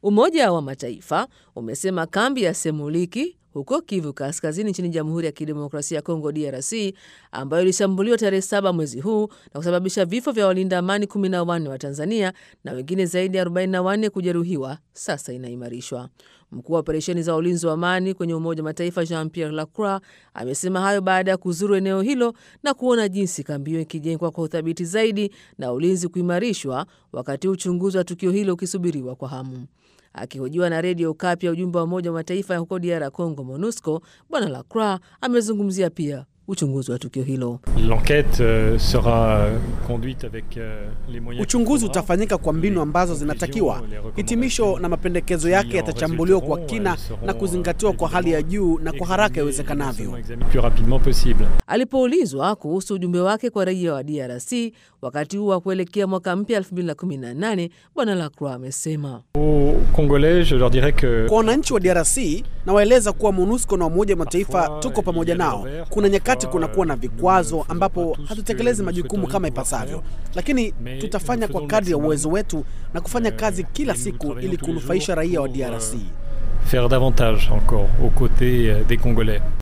Umoja wa Mataifa umesema kambi ya Semuliki huko Kivu Kaskazini nchini Jamhuri ya Kidemokrasia ya Kongo DRC, ambayo ilishambuliwa tarehe saba mwezi huu na kusababisha vifo vya walinda amani 14 wa Tanzania na wengine zaidi ya 44 kujeruhiwa, sasa inaimarishwa. Mkuu wa operesheni za ulinzi wa amani kwenye Umoja wa Mataifa Jean Pierre Lacroix amesema hayo baada ya kuzuru eneo hilo na kuona jinsi kambi hiyo ikijengwa kwa uthabiti zaidi na ulinzi kuimarishwa, wakati uchunguzi wa tukio hilo ukisubiriwa kwa hamu. Akihojiwa na redio Okapi ya ujumbe wa Umoja wa Mataifa huko DR Congo, MONUSCO, Bwana Lacroix amezungumzia pia uchunguzi wa tukio hilo. Uchunguzi utafanyika kwa mbinu ambazo zinatakiwa. Hitimisho na mapendekezo yake yatachambuliwa kwa kina na kuzingatiwa kwa hali ya juu na kwa haraka iwezekanavyo. Alipoulizwa kuhusu ujumbe wake kwa raia wa DRC wakati huu wa kuelekea mwaka mpya 2018, Bwana Lacroix amesema kwa wananchi wa DRC nawaeleza kuwa MONUSCO na Umoja wa Mataifa tuko pamoja nao. Kuna nyakati kunakuwa na vikwazo ambapo hatutekelezi majukumu kama ipasavyo, lakini tutafanya kwa kadri ya uwezo wetu na kufanya kazi kila siku ili kunufaisha raia wa DRC. Faire davantage encore aux côtés des Congolais.